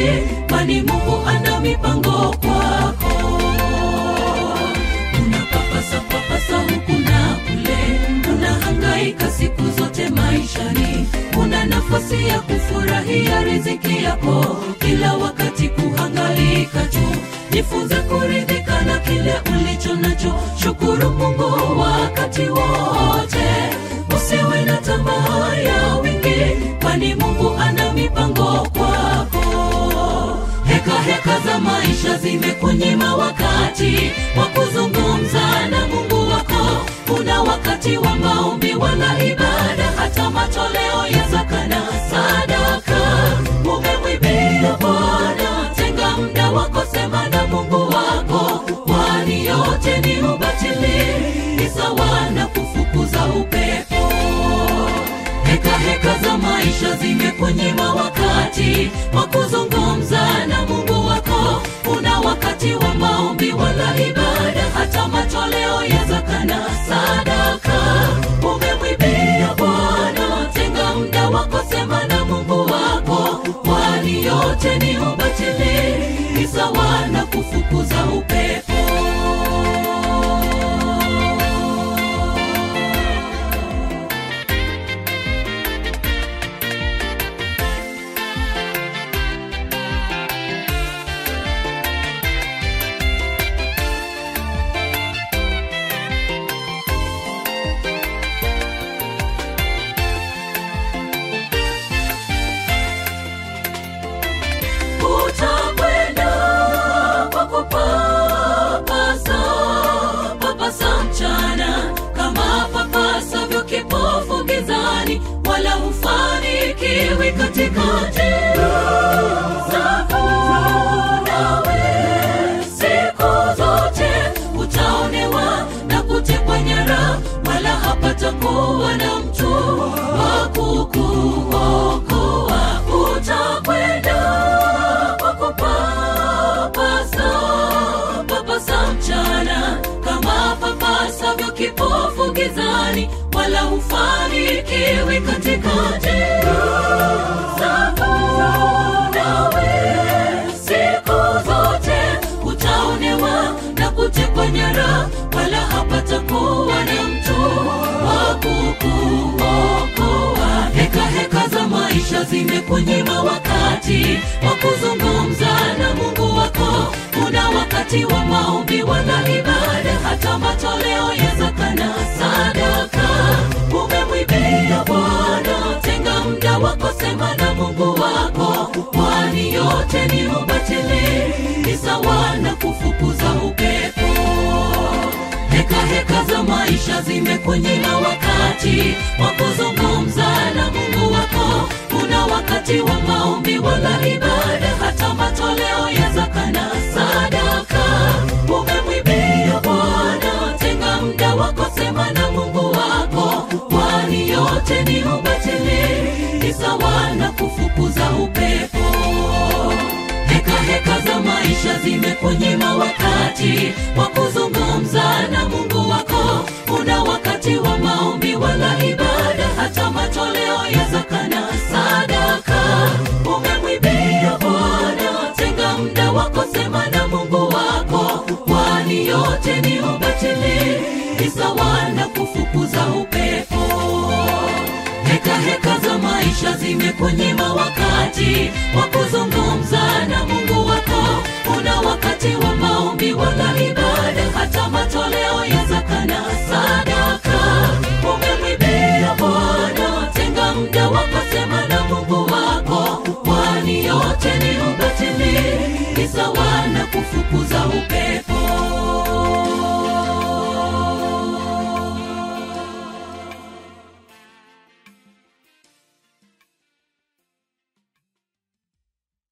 wingi kwani mungu ana mipango kwako unapapasa papasa huku na kule unahangaika siku zote maishani una nafasi ya kufurahia riziki yako kila wakati kuhangaika tu jifunze kuridhika na kile ulicho nacho shukuru mungu wakati wote usiwe na tamaa ya wingi kwani mungu ana mipango kwako heka heka za maisha zimekunyima wakati wa kuzungumza na mungu wako una wakati wa maombi wala ibada hata matoleo ya zakana sadaka umemwibia bwana tenga muda wako sema na mungu wako kwani yote ni ubatili ni sawa na kufukuza upepo heka heka za maisha zimekunyima wakati wa kuzungumza na mungu wako una wakati wa maombi wala ibada hata matoleo ya zakana sadaka umemwibia bwana tenga muda wako sema na mungu wako kwani yote ni ubatili ni sawa na kufukuza upepo utakwenda kwa kupapasa papasa mchana kama papasavyo kipofu gizani wala hufanikiwi katika njia zako nawe siku zote utaonewa na kutekwa nyara wala hapatakuwa na mtu wa kukuokoa utakwenda kwa kupapasa papasa mchana kama papasavyo kipofu gizani wala hufanikiwi katika njia zako nawe siku zote utaonewa na kutekwa nyara wala hapatakuwa na mtu wa kukuokoa heka heka za maisha zimekunyima wakati wa kuzungumza na mungu wako una wakati wa maombi wala ibada hata matoleo ya zakana sadaka umemwibia bwana tenga muda wako sema na mungu wako kwani yote ni ubatili ni sawa na kufukuza upepo heka heka za maisha zimekunyima wakati wa kuzungumza na mungu wako una wakati wa maombi wala ibada hata matoleo ya zakana sadaka umemwibia bwana tenga muda wako sema na mungu wako kwani yote ni ubatili ni sawa na kufukuza upepo heka heka za maisha zimekunyima wakati wa kuzungumza na mungu wako una wakati wa maombi wala ibada hata matoleo ya zakana sadaka umemwibia bwana tenga muda wako sema na mungu wako kwani yote ni ubatili ni sawa na kufukuza upepo heka heka za maisha zimekunyima wakati wa kuzungumza na mungu wako una wakati wa maombi wala ibada hata matoleo ya zakana sadaka umemwibia bwana tenga muda wako sema na mungu wako kwani yote ni ubatili ni sawa na kufukuza upepo